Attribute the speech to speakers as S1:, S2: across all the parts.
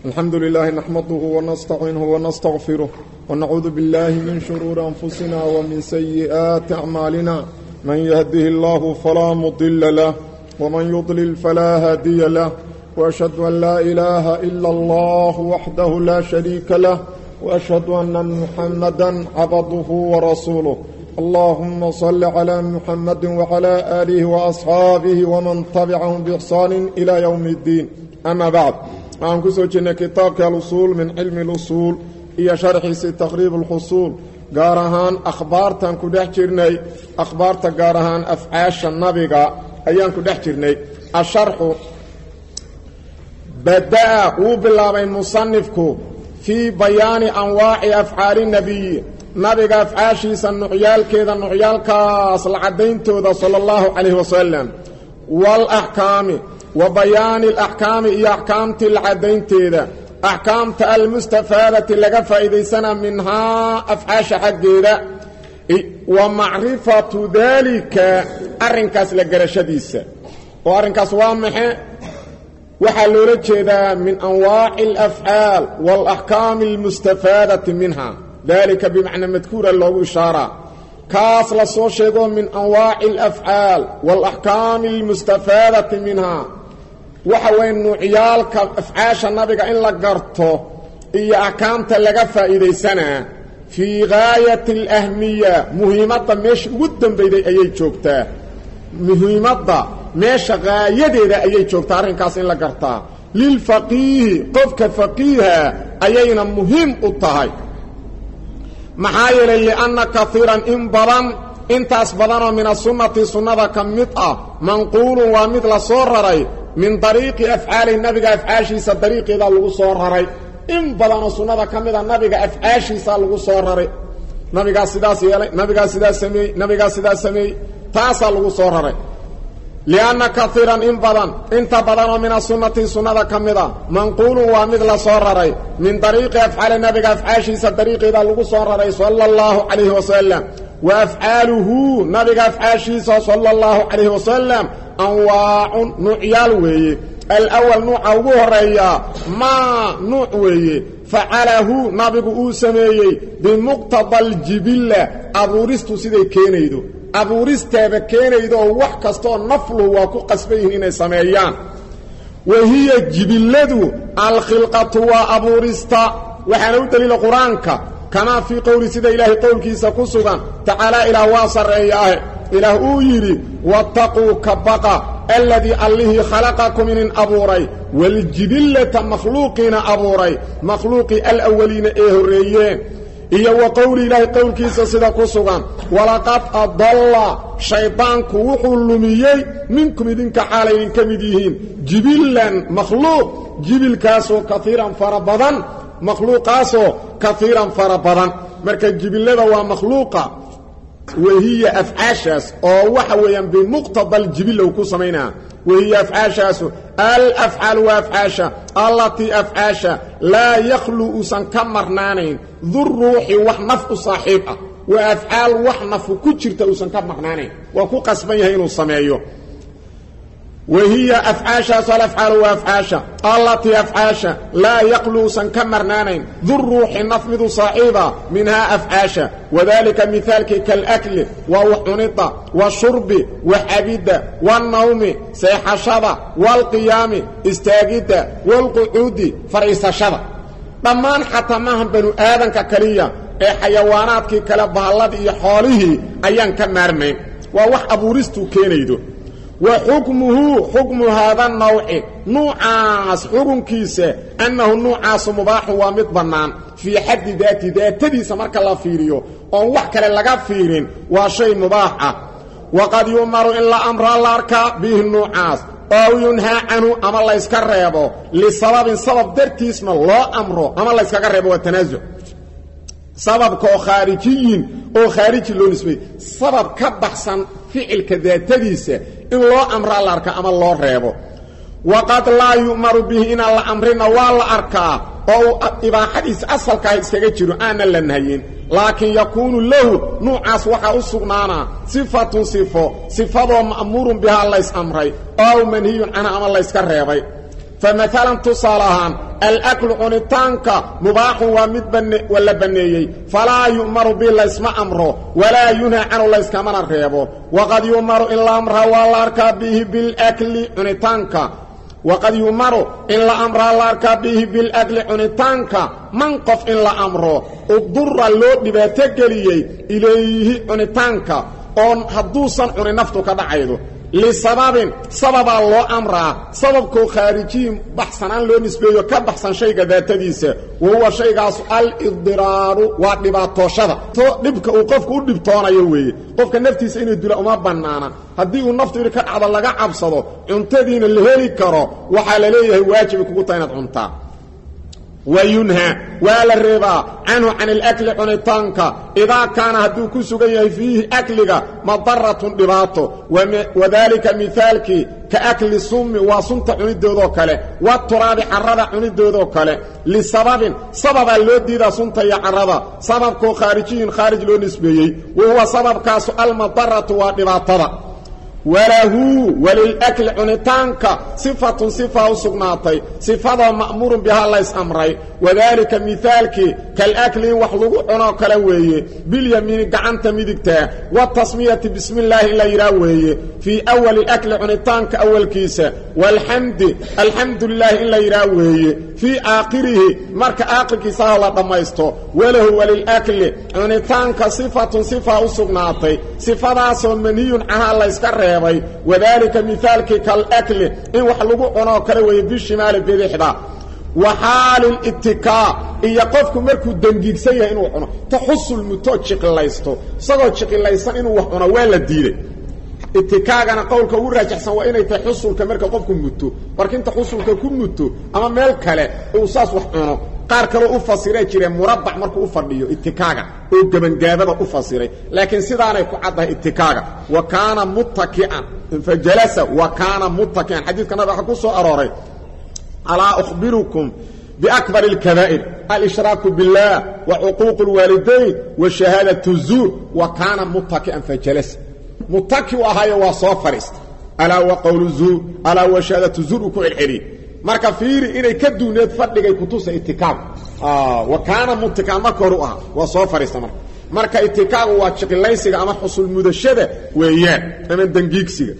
S1: الحمد لله نحمده ونستعينه ونستغفره ونعوذ بالله من شرور أنفسنا ومن سيئات أعمالنا من يهده الله فلا مضل له ومن يضلل فلا هادي له وأشهد أن لا إله إلا الله وحده لا شريك له وأشهد أن محمدا عبده ورسوله اللهم صل على محمد وعلى آله وأصحابه ومن تبعهم بإحسان إلى يوم الدين أما بعد waxaan ku soo jirnay kitaabka alusuul min cilmi اlusuul iyo sharxiisii taqriib اlxusuul gaar ahaan akhbaartan ku dhex jirnay akhbaarta gaar ahaan afcaasha nabiga ayaan ku dhex jirnay asharxu bada'a wuu bilaabay musanifku fii bayaani anwaaci afcaali nebiyi nabiga afcaashiisa nucyaalkeeda nucyaalkaas la caddayntooda sala اllahu calayh wasalam walaxkaami wa bayaani alaxkaami iyo axkaamtii la caddaynteeda axkaamta almustafaadati laga faa'iidaysanaa minhaa afcaasha xaggeeda wa macrifatu daalika arrinkaas la garashadiisa oo arrinkaas waa maxe waxaa loola jeedaa min anwaaci alafcaal waalaxkaami almustafaadati minha daalika bimacnaa madkuura loogu ishaaraa kaas la soo sheego min anwaaci alafcaal waalaxkaami almustafaadati minha waxa weeye nuucyaalka afcaasha nabiga in la garto iyo axkaamta laga faa'iidaysanaa fii gaayati alahmiya muhiimadda meesha ugu dambayday ayay joogtaa muhiimadda meesha gaayadeeda ayay joogtaa arrinkaas in la gartaa lilfaqiihi qofka faqiiha ayayna muhiim u tahay maxaa yeelay lianna kaiiran in badan intaas badanoo min asunnati sunnada ka mid ah manquulun waa mid la soo raray min dariiqi afcaalihi nabiga afcaashiisa dariiqeedaa lagu soo raray in badanoo sunnada ka mida nabiga afcaashiisaa lagu soo raray nabigaa sidaas yeelay nabigaa sidaas sameeyey nabigaa sidaas sameeyey taasaa lagu soo raray lianna kaiiran in badan inta badanoo min asunnati sunnada ka mid a manquulun waa mid la soo raray min dariiqi afcaali nabiga afcaashiisa dariiqeedaa lagu soo raray sala allahu calayhi wasalam wa afcaaluhu nabiga afcaashiisa sala allahu calayhi wasalam anwaacun nuucyaal weeye alawal nuuca ugu horeeyaa maa nuuc weeye facalahu nabigu uu sameeyey bimuqtada aljibilla abuuristu siday keenaydo abuuristeeda keenaydo oo wax kastooo nafluhu waa ku qasban yihiin inay sameeyaan wa hiya jibilladu alkhilqatu waa abuurista waxaana u daliila qur-aanka kamaa fii qowli sida ilaahay qowlkiisa ku sugan tacaalaa ilaah waa sarreeyaahe ilaah uu yidhi wattaquu ka baqa alladii allihii khalaqakum inin abuuray waljibillata makhluuqiina abuuray makhluuqii alawaliina ee horreeyeen iyo wa qowli ilaahay qowlkiisa sida ku sugan walaqad adalla shaydaanku wuxuu lumiyey minkum idinka xaalay idinka mid yihiin jibillan makhluuq jibilkaasoo kaiiran fara badan makhluuqaasoo kaiiran fara badan marka jibillada waa makhluuqa wahiya afcaashaas oo waxa weeyaan bimuqtada aljibilla uu ku samaynaa wahiya afcaashaasu alafcaal waa afcaasha allatii afcaasha laa yakhlu uusan ka marnaanayn duruuxi wax naf u saaxiib ah waa afcaal wax nafu ku jirta uusan ka marnaanayn waa ku qasban yahay inuu sameeyo wahiya afcaashaasu alafcaalu waa afcaasha allatii afcaasha laa yaqlu uusan ka marnaanayn duruuxi naf midu saaxiiba minhaa afcaasha wadaalika mihaalkii kalakli waa wax cunidda washurbi waxabidda wannawmi seexashada waalqiyaami istaagidda waalqucuudi fadhiisashada dhammaan xataa maahan banu aadanka kaliya ee xayawaanaadkii kale bahalladii iyo xoolihii ayaan ka maarmayn waa wax abuuristuu keenaydo wa xukmuhu xukmu haada nawci nuucaas xukunkiisa annahu nuucaasu mubaaxu waa mid bannaan fii xaddi daati daatadiisa marka la fiiriyo oon wax kale laga fiirin waa shay mubaax ah waqad yu'maru in la amraa la arkaa bihi nuucaas ow yunhaa canhu ama layska reebo lisababin sabab dartiisna loo amro ama layskaga reebo waa tanaasuc sababka oo khaarijiyin oo khaariji loo nisbay sabab ka baxsan ficilka daatadiisa in loo amraa la arkaa ama loo reebo waqad laa yu'maru bihi inaan la amrina waa la arkaa oo uu ibaaxadiisa asalkaah iskaga jiro aanan la nahayin laakiin yakuunu lahu nuucaas waxaa u sugnaanaa sifatun sifo sifadoo ma'muurun bihaa lays amray ow manhiyun canha ama layska reebay famaalan tusaale ahaan alaklu cunitaanka mubaaxun waa mid la banneeyey falaa yu'maru bi laysma amro walaa yunhaa canhu layskamana reebo waqad yu'maru in la amraa waa la arkaa bihi bilakli cunitaanka waqad yu'maru in la amraa la arkaa bihi bilakli cunitaanka man qof in la amro udura loo dhibaato geliyey ilayhi cunitaanka oon hadduusan cunin naftu ka dhacaydo lisababin sababaa loo amraa sababkoo khaarijiyin baxsanaan loo nisbeeyo ka baxsan shayga daatadiisa wa huwa shaygaasu al-idiraaru waa dhibaatooshada to dhibka uu qofku u dhibtoonayo weeye qofka naftiisa inuu dilo uma bannaana haddii uu naftu idhi ka dhacdo laga cabsado cuntadiina la heli karo waxaa la leeyahay waajibay kugu taha inaad cuntaa wayunhaa waa la reebaa canhu can alakli cunitaanka idaa kaana hadduu ku sugan yahay fiihi akliga madaratun dhibaato wadaalika mihaalkii ka akli summi waa sunta cunidoodoo kale waturaabi carrada cunidoodoo kale lisababin sababaa loo diidaa sunta iyo carrada sababkoo khaarijiyun khaarij loo nisbeeyey wa huwa sababkaasu almadaratu waa dhibaatada walahu walilakli cunitaanka sifatun sifa u sugnaatay sifadoo ma'muurun bihaa lays amray wadaalika mihaalkii kalakli in wax lagu cunoo kale weeye bilyamiini gacanta midigtaa watasmiyati bismi illaahi in la yidhaah weeye fii awali akli cunitaanka awalkiisa waalxamdi alxamdu lilaahi in la yidhaah weeye fii aakhirihi marka aakhirkiisaha la dhammaysto walahu walilakli cunitaanka sifatun sifa u sugnaatay sifadaasoo manhiyun canhaa layska reebay wadaalika mihaalkii kalakli in wax lagu cunoo kale weeye bishimaali bidixda wa xaalilitikaa iyo qofku markuu dangiigsan yahay inuu cuno taxusul mutoo jiqilaysto isagoo jiqilaysan inuu wax cuno waa la diiday itikaagana qowlka ugu raajaxsan waa inay tahay xusulka marka qofku muto markinta xusulka ku muto ama meel kale uu saas wax cuno qaar kaloo u fasiray jireen murabac markuu u fadhiyo itikaaga oo gebangaabada u fasiray laakiin sidaanay ku caddahay itikaaga wa kaana muttaki'an fajalasa wa kaana muttaki'an xadiidka nabiga waxaa ku soo arooray alaa ukhbirukum biakbar اlkabaa'ir alshraaku biاllah wa cuquuq اlwaalidayn wa shahaadaة الzuur wa kaana muttaki'an fajalasa mutaki u ahaayo waa soo fadhiista alaa wa qowlu zuur alaa wa shahaadatu zuur uu ku celceliyey marka fiiri inay ka duuneed fadhigay kutusa itikaagu wa kaana mutikaan marka hore u ahaa waa soo fadhiista marka marka itikaagu waa jiqilaysiga ama xusul mudashada weeyaan ama dangiigsiga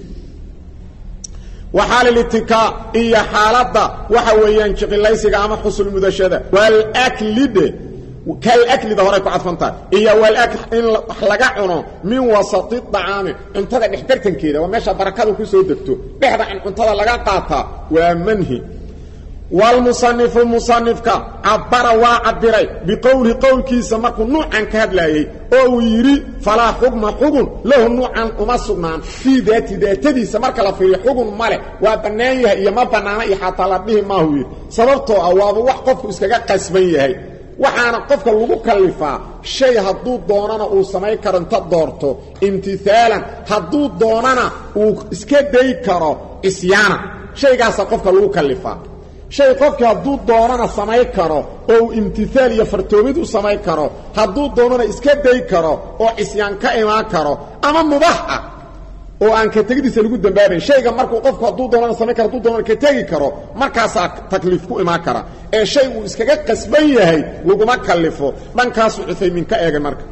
S1: waxaalilitikaa iyo xaaladda waxa weeyaan jiqilaysiga ama xusul mudashada walaklide kalaklida horay ku cadfantaha iyo walakl in wax laga cuno min wasati dacaami cuntada dhexbartankeeda waa meesha barakadu ku soo degto dhexda in cuntada laga qaataa waa manhi wlmusanifu musanifka cabara waa cabiray biqowlihi qowlkiisa markuu nuucan ka hadlaayey oo uu yidhi falaa xugma xugun lahu nuucan uma sugnaan fii daati daatadiisa marka la fiiriyo xugun male waa bannaan yahay iyo ma bannaana iyo xataa la dhihi maahu yidhi sababtoo ah waaba wax qofku iskaga qasban yahay waxaana qofka lagu kallifaa shay hadduu doonana uu samayn karo inta doorto imtihaalan hadduu doonana uu iska day karo isyaanan shaygaasaa qofka lagu kallifaa shay qofkii hadduu doonana samayn karo oo uu imtihaal iyo fartoomid u samayn karo hadduu doonana iska day karo oo cisyaan ka imaan karo ama mubax ah oo aan ka tegidiisa lagu dambaabayn shayga markuu qofku hadduu doonana samayn karo hadduu doonana ka tegi karo markaasaa takliif ku imaan kara ee shay uu iskaga qasban yahay laguma kallifo dhankaasuu cuthaymiin ka eegay marka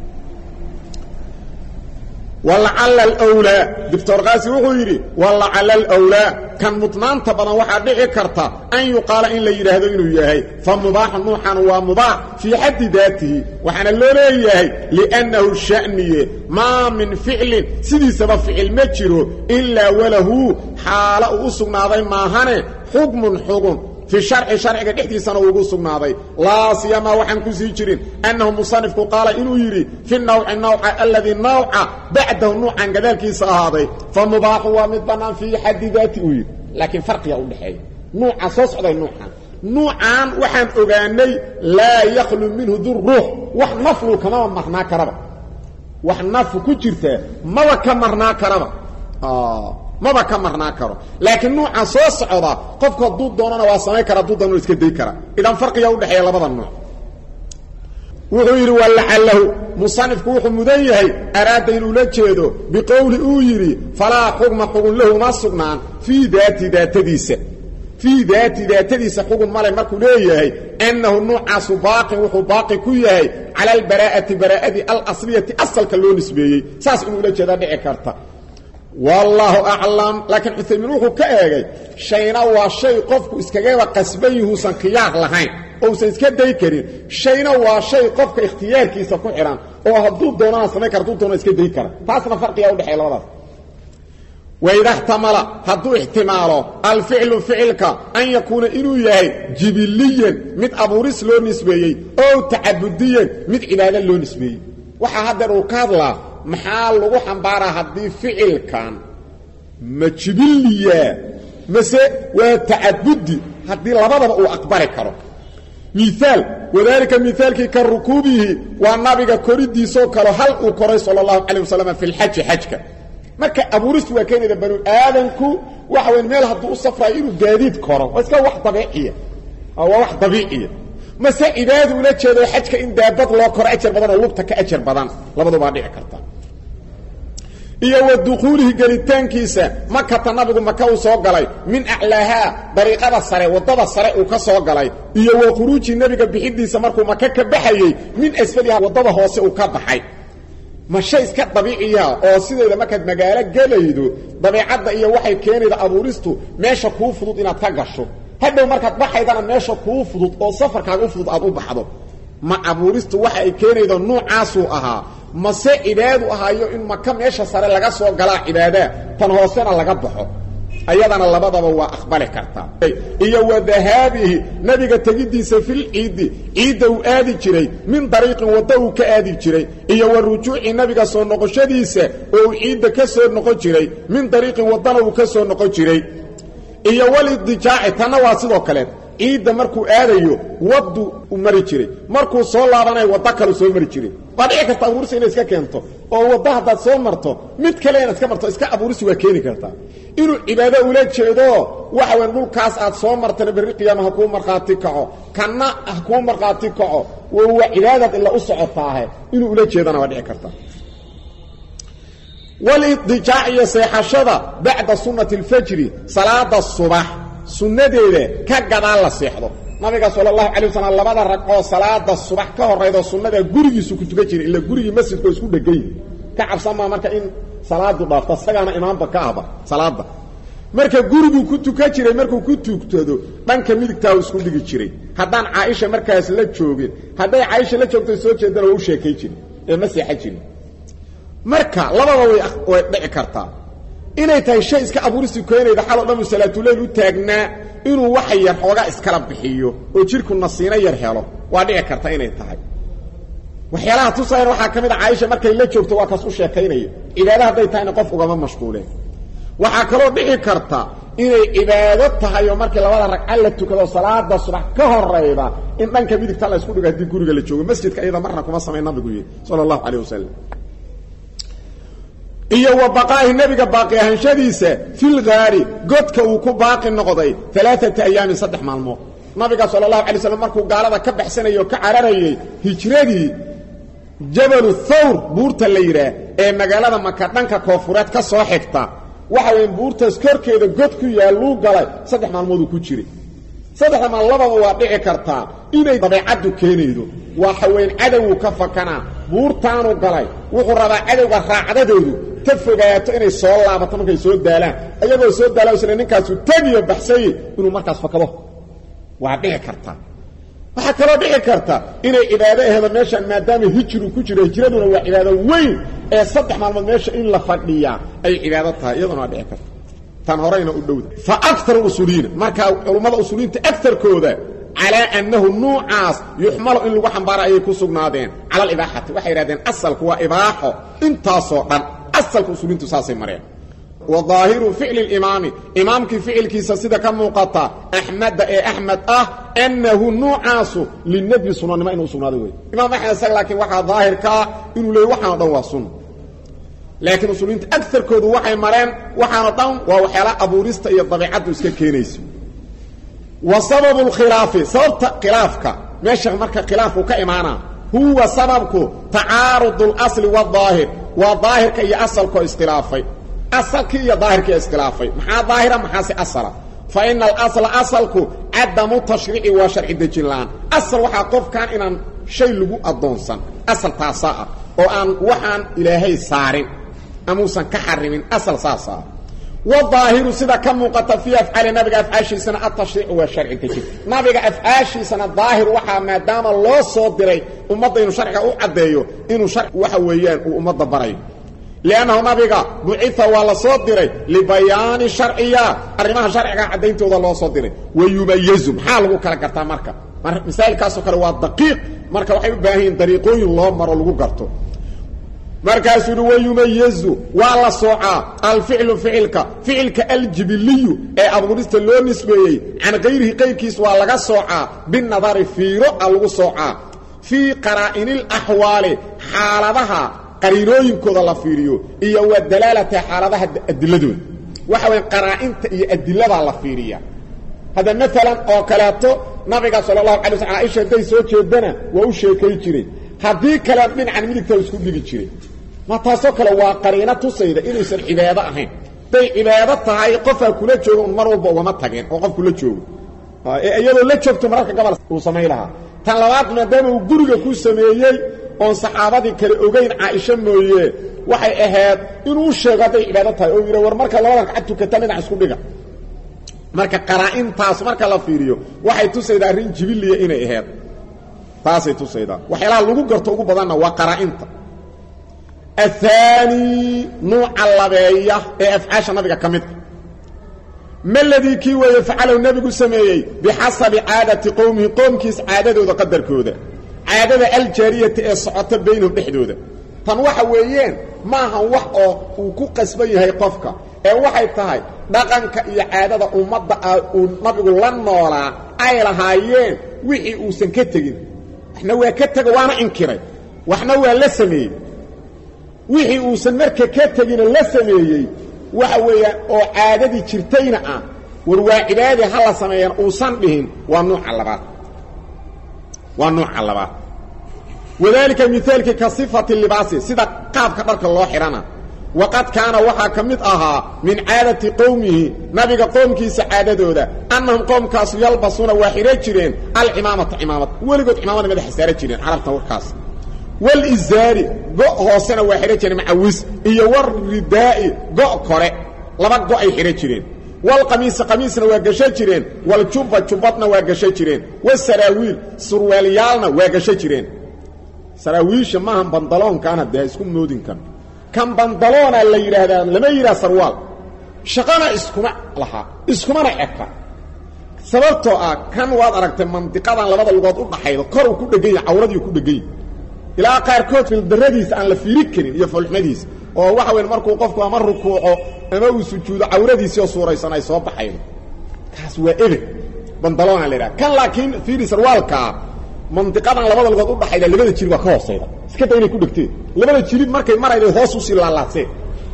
S1: walacalla alwlaa doctor kaasi wuxuu yidhi walacalla alwlaa kan mudnaanta badan waxaa dhici karta an yuqaala in la yidhaahdo inuu yahay fa mubaaxu nuuxan waa mubaax fii xaddi daatihi waxaana loo leeyahay liannahu sha'niye maa min ficlin sidiisaba ficil ma jiro ilaa walahu xaalo uu u sugnaaday maahane xukmun xugun fi sharci sharciga dhexdiisana uugu sugnaaday laa siyamaa waxaan ku sii jirin annahu musanifku qaala inuu yidhi fi nawci nawca aladii nawca bacdahu nuucan gadaalkiisa ahaaday fa mubaaxu waa mid bannaan fii xaddi daati uu yidhi laakiin farqiga udhexeeya nuuca soo socday nuucan nuucan waxaan ogaanay laa yakhlu minhu du ruux wax naflu kamaba marnaa karaba wax naflu ku jirtaa maba ka marnaa karaba maba ka marnaa karo laakiin nuuca soo socda qofku hadduu doonana waa samayn kara hadduu doonana iska day kara idan farqiga udhexeeya labada nuuc wuxuu yidhi walacalahu musanifku wuxuu mudan yahay araada inuu la jeedo biqowli uu yidhi falaa xugma xugun lahu ma sugnaan fii daati daatadiisa fii daati daatadiisa xugun male markuu leeyahay annahu nuucaasu baaqin wuxuu baaqi ku yahay cala albaraa'ati baraa'adii alasliyati asalka loo nisbeeyey saas inuu ula jeedaa dhici karta wallaahu aclam laakiin cuthaymiin wuxuu ka eegay shayna waa shay qofku iskagaba qasban yihuusan khiyaar lahayn ousan iska day karin shayna waa shay qofka ikhtiyaarkiisa ku xidhan oo hadduu doonana samayn kara hadduu doona iska day kara taasna farqigaa udhexeeya labadaas waida xtamala hadduu ixtimaalo alficlu ficilka an yakuuna inuu yahay jibiliyan mid abuuris loo nisbeeyey oo tacabudiyan mid cibaado loo nisbeeyey waxaa haddeer uu ka hadlaa maxaa lagu xambaaraa haddii ficilkan ma jibiliya mase waa tacabudi haddii labadaba uu aqbali karo miaal wadaalika miaalkii ka rukuubihi waa nabiga koridiisoo kale hal uu koray sala allahu calay wasalam fi lxaji xajka marka abuuristu waa keenayda banu aadanku waxa weyn meel hadduu u safraayo inuu gaadiid koro waa iska wax dabiiciya waa wax dabiiciya mase cibaadu ula jeedo xajka in daabad loo koro ajar badan oo lugta ka ajar badan labadubaa dhici karta iyo wa dukhuulihi gelitaankiisa makata nabigu maka uu soo galay min aclaahaa dariiqada sare waddada sare uu ka soo galay iyo wa khuruuji nebiga bixidiisa markuu maka ka baxayey min asfaliha waddada hoose uu ka baxay ma shay iska dabiiciya oo sideeda markaad magaalo gelaydo dabiicadda iyo waxay keenayda abuuristu meesha kuu fudud inaad ka gasho hadhow markaad baxaydana meesha kuu fudud oo safarkaaga u fudud aad u baxdo ma abuuristu waxa ay keenaydo nuucaasuu ahaa mase cibaadu ahaayo in maka meesha sare laga soo galaa cibaadaa tan hoosena laga baxo ayadana labadaba waa aqbali kartaa iyo wa dahaabihi nebiga tegidiisa fil ciidi ciidda uu aadi jiray min dariiqin waddo uu ka aadi jiray iyo wa rujuuci nebiga soo noqoshadiisa oo uu ciidda ka soo noqon jiray min dariiqin waddana uu ka soo noqon jiray iyo walidijaaci tanna waa sidoo kaleed ciidda markuu aadayo waddu u mari jiray markuu soo laabanayo waddo kalu soo mari jiray waa dhici karta abuurisi inay iska keento oo waddo haddaad soo marto mid kale inaad iska marto iska abuurisi waa keeni kartaa inuu cibaado ula jeedo waxa weyn dhulkaas aad soo martana berri qiyaama ha kuu markhaati kaco kanna ha kuu markhaati kaco waa cibaadaad ila u socotaahe inuu ula jeedana waa dhici karta walidijaac iyo seexashada bacda sunnati alfajri salaada subax sunnadeeda ka gadaal la seexdo nabiga sala allahu calay wasalam labada ragcoo salaada subax ka horaydo sunnada gurigiisu ku tukan jiray ila gurigii masjidka oo isku dhegay ka cabsan maa marka in salaadu dhaafto isagaana imaamba ka ahba salaada marka guriguu ku tukan jiray markuu ku tugtado dhanka midigtaa u isku dhigi jiray haddaan caaisha markaas la joogin hadday caaisha la joogto soo jeedana waa u sheekay jirin ee ma seexan jirin marka labada way way dhici kartaa inay tahay shay iska abuurisi keenayda xaloo dhan uu salaatuleyl u taagnaa inuu waxa yar xoogaa iskala bixiyo oo jidhku nasiino yar helo waa dhici karta inay tahay waxyaalaha tusayan waxaa ka mid a caaisha markay la joogto waa kaas u sheekaynaya cibaado hadday tahayna qof ugama mashquuleen waxaa kaloo dhici karta inay cibaado tahay oo markii labada ragca la tukado salaada subax ka horayda in dhanka midigta la isku dhigo haddii guriga la joogo masjidka iyada marna kuma samayn nabigu yidhi sala allahu calayh wasalam iyo wa baqaa'i nebiga baaqi ahaanshadiisa fil gaari godka uu ku baaqi noqday alaaata ayaamin saddex maalmood nabiga sala allahu alay slam markuu gaalada ka baxsanayay oo ka cararayey hijradii jabalu thawr buurta la yidhaah ee magaalada maka dhanka koofureed ka soo xigta waxa weya buurtaas korkeeda god ku yaalluu galay saddex maalmooduu ku jiray saddexda maal lababa waa dhici kartaa inay dabeecaddu keenaydo waa haweyn cadowgu ka fakanaa buurtaanu galay wuxuu rabaa cadowga raacdadoodu ta fogaato inay soo laabato markay soo daalaan ayagoo soo daala sla ninkaasu tegiyo baxsaye inuu markaas fakado waa dhici kartaa waxaa kaloo dhici karta inay cibaado aheedo meeshaan maadaama hijru ku jiro hijraduna waa cibaado weyn ee saddex maalmood meesha in la fadhiyaa ay cibaado tahay iyaduna waa dhici karta tan horeyna u dhowda fa akar usuuliyiina markaa culummada usuuliyiinta agarkooda calaa annahu nuucaas yuxmalu in lagu xambaara ayay ku sugnaadeen cala alibaaxati waxay yidhahdeen asalku waa ibaaxo intaasoo dhan asalka usuuliyiintu saasay mareen wa daahiru ficli limaami imaamkii ficilkiisa sida ka muuqata axmeda ee axmed ah annahu nuucaasu linadbi sunanimo inuu sugnaaday wey imaam axmed isaga laakiin waxaa daahirkaa inuu leey waxaano dhan waa sunna laakiin usuuliyiinta agarkoodu waxay mareen waxaano dhan waa waxyaala abuurista iyo dabiicaddu iska keenayso wa sababu lkhilaafi sababta khilaafka meesha marka khilaafku ka imaanaa huwa sababku tacaarud اlasli wاdaahir waa daahirka iyo asalkoo iskhilaafay asalkii iyo daahirkii iskhilaafay maxaa daahira maxaase asala fa ina alasla asalku cadamu tashriici waa sharci dejin la-aan asal waxaa qofkan inaan shay lagu addoonsan asal taasaa ah oo aan waxaan ilaahay saarin amuusan ka xarimin asal saasaa wadaahiru sida ka muuqata fii afcaali nabiga afcaashiisana atashriicu waa sharci dejin nabiga afcaashiisana daahir waxaa maadaama loo soo diray ummadda inuu sharciga u caddeeyo inuu shar waxa weeyaan uu ummadda barayo liannahu nabiga bucia waa la soo diray libayaani sharciyaat arrimaha sharciga caddayntooda loo soo diray wayumayazu maxaa lagu kala gartaa marka masaailkaasoo kale waa daqiiq marka waxay u baahan yihin dariiqooyin loo maro lagu garto markaasuu yihi wayumayazu waa la soocaa alficlu ficilka ficilka aljibiliyu ee abuurista loo nisbeeyey can kayrihi qayrkiis waa laga soocaa binadari fiiro a lagu soocaa fii qaraa'inilaxwaali xaaladaha qariinooyinkooda la fiiriyo iyo wa dalaalata xaaladaha adiladooda waxa waya qaraa'inta iyo adiladaa la fiiriya hadda maalan oo kaleeto nabiga sala allahu alay sl caaisha hadday soo jeedana waa u sheekay jiray haddii kale dhinacan midigta isku dhigi jiray ma taasoo kale waa qariino tusayda inaysan cibaado ahayn hadday cibaado tahay qofaa kula jooga un mar walba ugama tageen oo qof kula joogo ee iyadoo la joogto mararka gobol uu samayn lahaa tan labaad maadaama uu guriga ku sameeyey oon saxaabadii kale ogayn caaisho mooye waxay ahayd inuu sheego hadday cibaado tahay oo yidha war marka labadan kacad tukata dhinac isku dhiga marka qaraa'intaas marka la fiiriyo waxay tusaydaa arrin jibiliya inay ahayd taasay tusaydaa waxyaalaha lagu garto ugu badanna waa qaraa'inta ahaani nuuca labeeya ee afcaasha nabiga ka midka maladii kii weeye facalahu nebigu sameeyey bixasabi caadati qowmihi qoomkiis caadadooda qadarkooda caadada aljaariyati ee socota baynahum dhexdooda tan waxa weeyeen maahan wax oo uu ku qasban yahay qofka ee waxay tahay dhaqanka iyo caadada ummadda ah uu nabigu la noolaa ay lahaayeen wixii uusan ka tegin waxna waa ka tego waana inkiray waxna waa la sameeyey wixii uusan marka ka tegina la sameeyey waxa weeyaan oo caadadii jirtayna ah war waa cibaadii ha la sameeyaan uusan dhihin waa nuuca labaad waa nuuca labaad wadaalika mihaalkii ka sifati libaasi sida qaabka dharka loo xidhana waqad kaana waxaa ka mid ahaa min caadati qowmihi nabiga qoomkiisa caadadooda annahum qoomkaasu yalbasuuna waa xidha jireen alcimaamata cimaamad weligood cimaamada madaxa saara jireen carabta warkaas walizaari go' hoosena waa xidha jireen macawis iyo waridaa'i go' kore laba go' ay xidha jireen walqamiisa qamiisna waa gasho jireen waljubba jubbadna waa gasho jireen wasaraawiil surwaalyaalna waa gasho jireen saraawiisha maahan bandaloonkaana dee isku moodinkan kan bandaloona la yidhaahdaa lama yidhaha sarwaal shaqana iskuma lahaa iskumana eka sababtoo ah kan waad aragtay mandiqadan labada lugood u dhaxaydo kor uu ku dhegan yahay cawradii ku dhegan yahy ilaa qaarkood fildaradiisa aan la fiiri karin iyo foolxumadiisa oo waxa weyn markuu qofku ama rukuuco ama uu sujuudo cawradiisii oo suuraysan ay soo baxaydo kaas waa ebe bandaloona la yidhaha kan laakiin fiiri sarwaalkaa mandiqadan labada lugood u dhaxayda labada jilib waa ka hoosayda iska da inay ku dhegteen labada jilib markay marayday hoos usii laalaaseen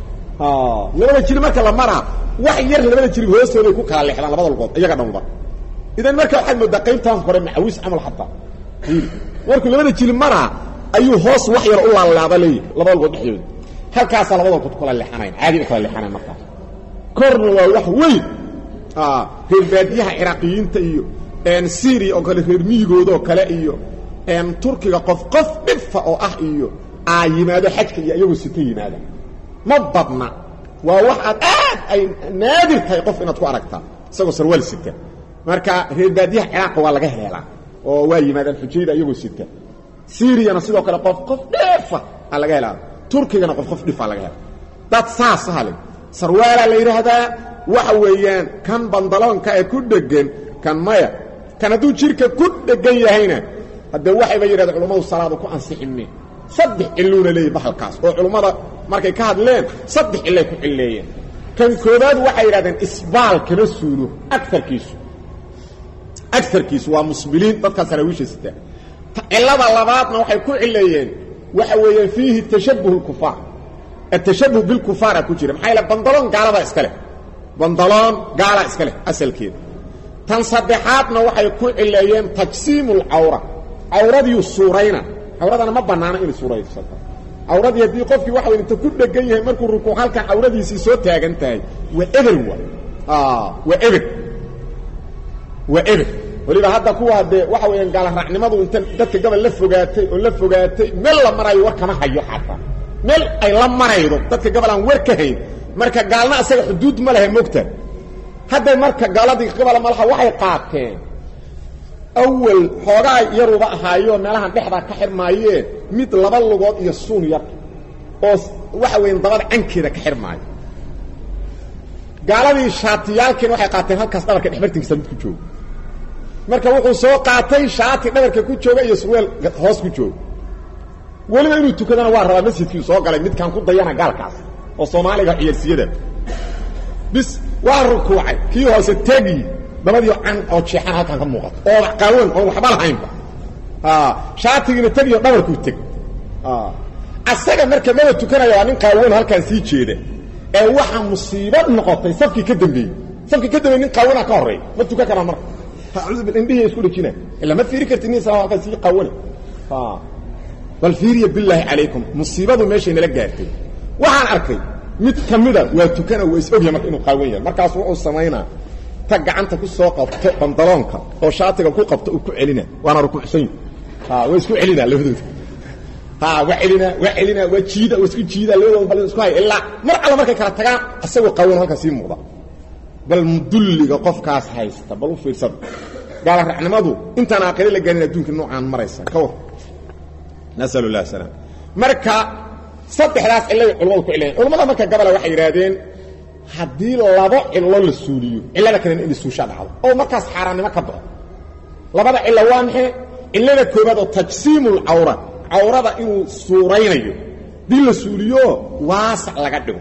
S1: labada jilib marka la maraa wax yar labada jilib hoostooday ku kala leexdaan labada lugood iyaga dhanba idan marka waxaad moodaa qaybtaan hore macawis camal xataa markuu labada jilib maraa ayuu hoos wax yar u laalaaba leeyahy labada lugood dhexdooda halkaasaa labada lugood kala leexanayn caadi u kala leexanayn markaas korna waa wax weyn reer baadiyaha ciraaqiyiinta iyo syria oo kale reer miyigoodoo kale iyo turkiga qof qof dhifa oo ah iyo aa yimaado xajka iyo iyagoo sita yimaada ma badna waa wax aad aad ay naadir tahay qof inaad ku aragtaa isagoo sarwaal sita marka reer baadiyaha ciraaqa waa laga heelaa oo waa yimaadaan xujayda iyagoo sita syriana sidoo kale qof qof dhifa aa laga helaa turkigana qof qof dhifaa laga hela dad saas hale sarwaalaa la yidhaahdaa waxa weeyaan kan bandaloonka ee ku dhegan kan maya kan hadduu jidhka ku dhegan yahayna haddee waxayba yidhahda culummadu salaadu ku ansixinme saddex ciluuna leeyahy bahalkaas oo culummada markay ka hadleen saddex cillay ku cilleeyeen kan koobaad waxay yidhahdeen isbaal kama suulo aarkiisu agarkiisu waa musbiliin dadkaa saraawiisha sitaa cillada labaadna waxay ku cilleeyeen waxa weeyaan fiihi tashabuh اkufaar atashabuh bilkufaara ku jira maxaa yaele bandaloon gaaladaa iska leh bandaloon gaalaa iska leh asalkeeda tan saddexaadna waxay ku cileeyeen tajsiimu اlcawra cawradiiu suurayna cawradana ma bannaana inay suuraysato cawradii haddii qofkii waxa way inta ku dhegan yahay markuu rukuuc halkan cawradiisii soo taagan tahay waa eber wa waa eber waa eber weliba hadda kuwa dee waxa weeyaan gaalaraacnimadu inta dadka gabal la fogaatay oo la fogaatay meel la marayo war kama hayo xataa meel ay la maraydo dadka gabal aan war ka hayn marka gaalna asaga xuduud ma lehe mogta hadda marka gaaladii gabala malaha waxay qaateen awal xoogaa yaruba ahaayo meelahan dhexdaa ka xirmaayeen mid laba lugood iyo suun yar oo waxa weyan dabada cankeeda ka xirmaayo gaaladii shaatiyaalkiina waxay qaateen halkaas dhabarka dhexbartinkiisa mid ku jooga marka wuxuu soo qaatay shaati dhabarka ku jooga iyo surweel hoos ku jooga weliba inuu tukadana waa rabaa masjidkiiu soo galay midkaan ku dayana gaalkaas oo soomaaliga ciyaarsiyada bis waa rukuucay kii hoose tegi dabadii can oo jeexan halkaan ka muuqato oo qaawan oon waxba lahaynba shaatigiina tegiyo dhabarkuu teg asaga marka maba tukanaya waa nin qaawan halkaan sii jeeda ee waxaa musiibo noqotay safkii ka dambeeyey safkii ka dambeeyey nin qaawana ka horreey ma tukan karaa marka indhihi isku dhejina ila ma fiiri karti nin isla halkaan sii qaawana bal fiiriya bilaahi calaykum musiibadu meeshay nala gaartay waxaan arkay mid ka mida waa tukana waa is ogyahay marka inuu qaawan yahay markaas wuxuu samaynaa ta gacanta ku soo qabto bandaloonka oo shaatiga ku qabto uu ku celina waana rukuucsan waa isku celina labadooda waa celina waa celina waa jiida waa isku jiida labadooda bal isku haya ilaa mar alla markay kala tagaan asagoo qaawan halkaa sii muuqda bal mudulliga qofkaas haysta bal u fiirsada gaala racnimadu intaan aakhire la gaarin adduunka noocaan maraysa ka war nasal lah salaam marka saddexdaas cilladay culamadu ku cilayan culamada marka gabala waxay yidhaahdeen haddii labo cillo la suuliyo cillada kalena in suusha dhacdo oo markaas xaaraannimo ka baxo labada cillo waa maxay cillada koobaad oo tajsiimulcawra cawrada inuu suuraynayo dii la suuliyo waasac laga dhigo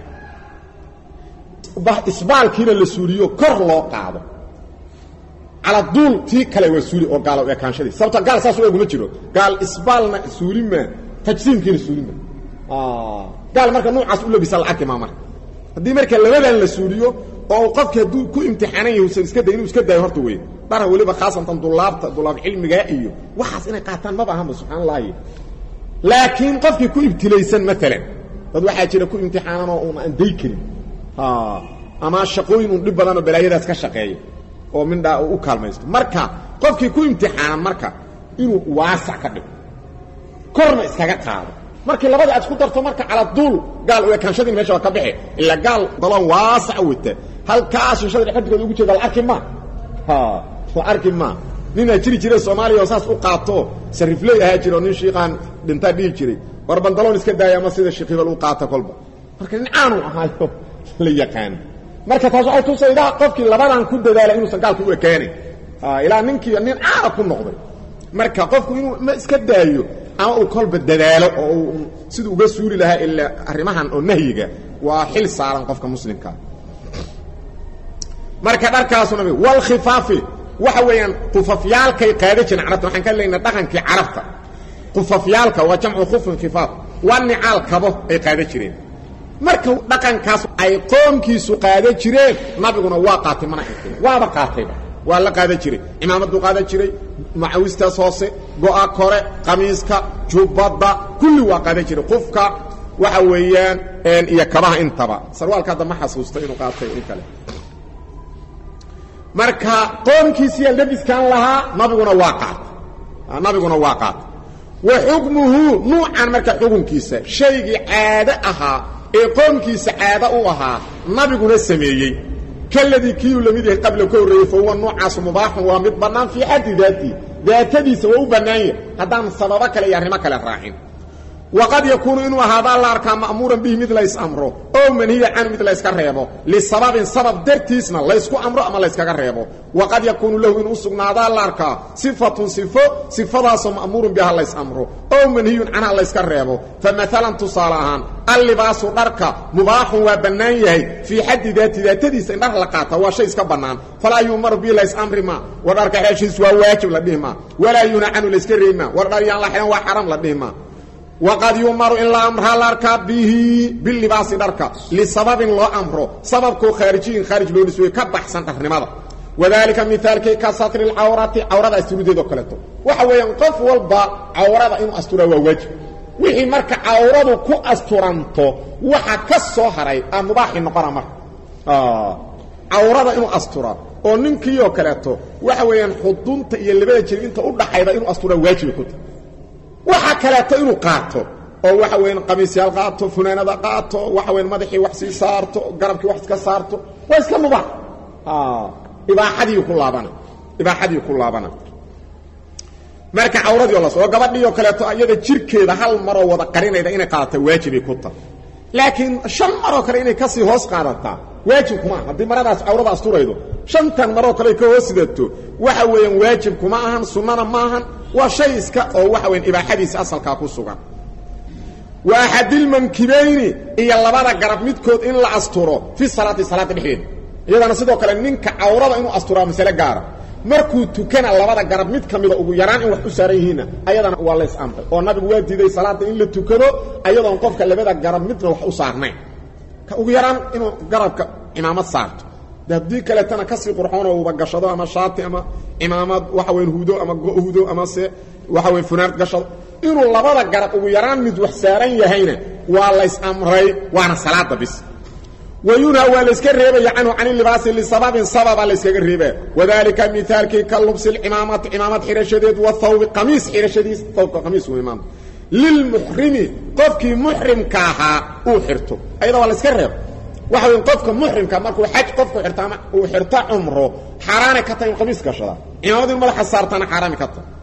S1: isbaalkiina la suuliyo kor loo qaado caladuul tii kale waa suuli oo gaalo ekaanshadii sababto gaal saas u eguma jiro gaal isbaalna suulima tajsiimkiina suulima gaal marka nuucaas u labisa la arki maa marka haddii marka labadan la suuliyo oo qofki hadduu ku imtixaanan yahay usan iska day inuu iska daayo horta wey dhara weliba khaasatan dulaabta dulaab cilmigaa iyo waxaas inay qaataan maba ahanba subxaan allahi laakiin qofkii ku ibtilaysan maalan dad waxaa jira ku imtixaanan oo un aan day karin ama shaqooyin un dhib badan oo balaayadaas ka shaqeeya oo mindhaa u kaalmaysto marka qofkii ku imtixaanan marka inuu waasac ka dhigo korna iskaga qaado markii labadii aad isku darto marka caladuul gaal u ekaanshadiin mesha waa ka bixi ila gaal daloon waasac wata halkaas shishada dhexbartigooda ugu jeeda la arki maa la arki maa ninaa jiri jira soomaaliya oo saas u qaato sarifley ahaa jira oo nin shiiqaan dhintaa dhihi jiray war bandaloon iska daaya ama sida sheekh hebel u qaata kolba marka nin caanu ahaayo la yaqaan marka taas waxay tusaydaa qofkii labadan ku dadaala inuusan gaalka u ekaanin ilaa ninkii nin caana ku noqday marka qofku inuu ma iska daayo ama uu kolba dadaalo oo uu siduu uga suuli lahaa ilaa arrimahan oo nahyiga waa xil saaran qofka muslimkaa marka dharkaasuna walkhifaafi waxa weeyaan qufafyaalkay qaada jireen carabta waxaan ka leynaa dhaqankii carabta qufafyaalka waa jamcu khufin khifaaf waa nicaal kabo ay qaada jireen marka dhaqankaas ay qoomkiisu qaada jireen nabiguna waa qaatay mana inkin waaba qaatayba waa la qaadan jiray imaamaduu qaadan jiray macawistaas hoose go-a kore qamiiska jubbadda kulli waa qaadan jiray qufka waxa weeyaan iyo kabaha intaba sarwaalka hadda ma xasuusto inuu qaatay in kale marka qoomkiisiyaa labiskan lahaa nabiguna waa qaatay nabiguna waa qaatay wa xukmuhu nuucan marka xukunkiisa shaygii caado ahaa ee qoomkiisa caado u ahaa nabiguna sameeyey kaladii kiiuu la mid yahay qabla ka horreeyey fa huwa nuucaasu mubaaxun waa mid bannaan fii xaddi daatii daatadiisa waa u bannaan yahay haddaan sababo kale iyo arrimo kale raacin waqad yakuunu inuu ahaadaa la arkaa ma'muuran bihi mid lays amro oo manhiya canhu mid layska reebo lisababin sabab dartiisna laysku amro ama layskaga reebo waqad yakuunu lahu inuu sugnaadaa la arkaa sifatun sifo sifadaasoo ma'muurun biha lays amro oo manhiyun canha layska reebo fa maalan tusaale ahaan allibaasu dharka mubaaxun waa bannaan yahay fii xaddi daati daatadiisa in dhar la qaata waa shay iska bannaan falaa yuumaru bihi lays amri ma war dharka xeeshiis waa waajib la dhihi maa walaa yuuna canhu layska reebi maa war dhar yaan la xidhan waa xaram la dhihi maa waqad yumaru in la amraa la arkaa bihi bilibaasi dharka lisababin loo amro sababkoo khaarijiyin khaarij loo nisweeye ka baxsan dharnimada wadalika mihaalkii ka satri lcawrati cawrada asturideedoo kaleeto waxa weeyaan qof walba cawrada inuu asturaa waa waajib wixii marka cawradu ku asturanto waxa ka soo haray a mubaaxi noqona marka cawrada inuu asturaa oo ninkii oo kaleeto waxa weeyaan xudunta iyo labada jir inta u dhaxayda inuu asturaa waajiba ku tahay waxa kaleeto inuu qaato oo waxa weeyaan qamiisyaal qaato funaanada qaato waxa weeyaan madaxii wax sii saarto garabkii wax iska saarto waa iska mubaax ibaaxadii ku laabana ibaaxadii ku laabana marka cawradii oo la soo gabadhii oo kaleeto iyada jirkeeda hal maroo wada qarinayda inay qaadata waajibay ku tahay laakiin shan maroo kale inay kasii hoos qaadataa waajib kuma aha haddii maradaas cawrada asturaydo shantan maroo kale ka hoos sidato waxa weeyaan waajib kuma ahan sunnana ma ahan waa shay iska oo waxa weyan ibaaxadiisa asalkaa ku sugan wa axadilmankibayni iyo labada garab midkood in la asturo fi salaati salaada dhexdeeda iyadana sidoo kale ninka cawrada inuu asturaa masale gaara markuu tukana labada garab mid ka mida ugu yaraan in wax u saaran yihiinna ayadana waa lays amray oo nabigu waa diiday salaada in la tukado ayadoon qofka labada garab midna wax u saarnayn ka ugu yaraan inuu garabka cimaamad saarto de haddii kaleetana kasii qurxoonoo uba gashado ama shaati ama cimaamad waxa weyn hudo ama go-hudo ama se waxa weyn funaanad gashado inuu labada garab ugu yaraan mid wax saaran yahayna waa lays amray waana salaada bis wayunha waa layska reebaya canhu can libaasi lisababin sababa layskaga reebaya wadalika miaalkii ka lubsi cimaamati cimaamad xidhashadeed wahawbi qamiis xidhashadiis hawbka qamiis wey maanta lilmuxrimi qofkii muxrimka ahaa uu xirto ayada waa layska reeba waxa wey qofka muxrimka markuu xaj qofku irto ama uu xirto cumro xaaraanay ka tahay in qamiis gashada cimaamad in madaxa saartana xaaraami ka tahay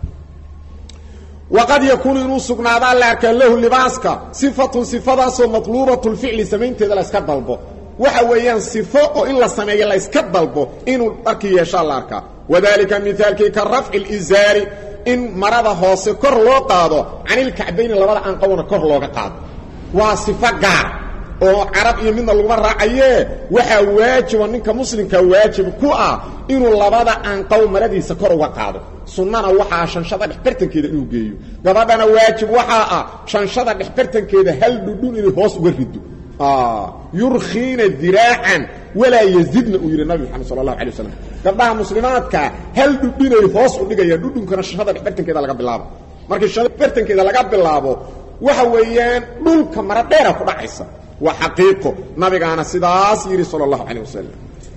S1: waqad yakuunu inuu sugnaadaa la arkaa lahu libaaska sifatun sifadaasoo matluubatu lficli samaynteeda la yska dalbo waxa weeyaan sifo oo in la sameeyo la yska dalbo inuu dharkii yeeshaa la arkaa wadalika mihaalkii ka rafci lizaari in marada hoose kor loo qaado canilkacbayni labada anqawna kor looga qaado waa sifo gaar oo carab iyo midna laguma raacayee waxaa waajiba ninka muslimka waajib ku ah inuu labada anqaw maradiisa kor uga qaado sunnana waxaa shanshada dhexbartankeeda inuu geeyo gabadhana waajib waxaa ah shanshada dhexbartankeeda hal dhudhun inay hoos uga rido yurkiina diraacan walaa yazidna uu yidhi nabi maxamed sal allahu alay waslam gabdhaha muslimaadka hal dhudhinay hoos u dhigayaan dhudhunkana shashada dhexbartankeeda laga bilaabo markii shashada dhexbartankeeda laga bilaabo waxa weeyaan dhulka mara dheera ku dhacaysa waa xaqiiqo nabigaana sidaas yidhi sal allahu calayh wasalam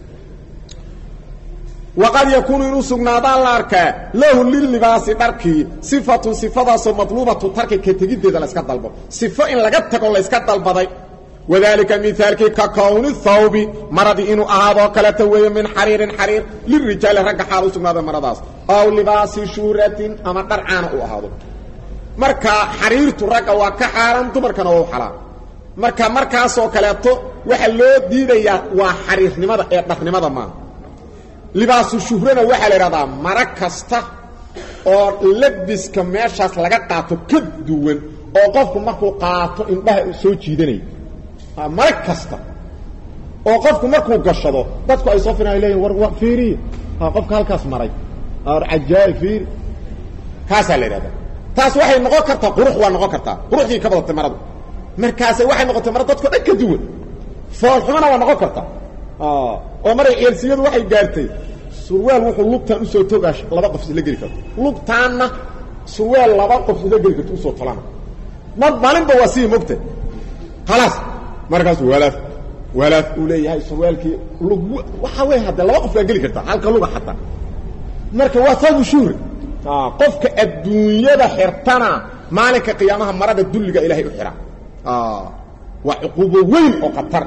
S1: waqad yakuunu inuu sugnaadaa la arkaa lahu lilibaasi dharkii sifatun sifadaasoo matluubatu tarki ka tegiddeeda layska dalbo sifo in laga tago layska dalbaday wadalika mihaalkii ka kowni thawbi maradii inuu ahaadoo kaleta weeye min xariirin xariir lirijaali ragga xaal u sugnaada maradaas aw libaasi shuuratin ama dhar caana uu ahaado marka xariirtu ragga waa ka xaaran dumarkana waa u xalaal marka markaasoo kaleeto waxa loo diidayaa waa xariirnimada ee dharnimada maaha libaasu shuhrana waxaa la idhahdaa maro kasta oo labiska meeshaas laga qaato ka duwan oo qofku markuu qaato indhaha soo jiidanaya maro kasta oo qofku markuu gashado dadku ay soo firan ay leeyihin war war fiiriya qofka halkaas maray cajaa'ib fiiri kaasaa la idhahdaa taas waxay noqon kartaa qurux waa noqon kartaa quruxdii ka badatay maradu markaase waxay noqotay mara dadko dhan ka duwan foolxumana waa noqon kartaa oo maray ceelsiyadu waxay gaartay surwaal wuxuu lugtaan usoo togaa laba qof isla geli karto lugtaanna surwaal laba qof isla geli karto usoo tolana mar maalinba waa sii mogta khalaas markaasu walaaf walaaf uu leeyahay surwaalkii lug waxaa wey haddee laba qof kaa geli kartaa halka luga xataa marka waa saabu shuhri qofka adduunyada xirtana maalinka qiyaamaha marada dulliga ilahay u xihaa waa cuquubo weyn oo khatar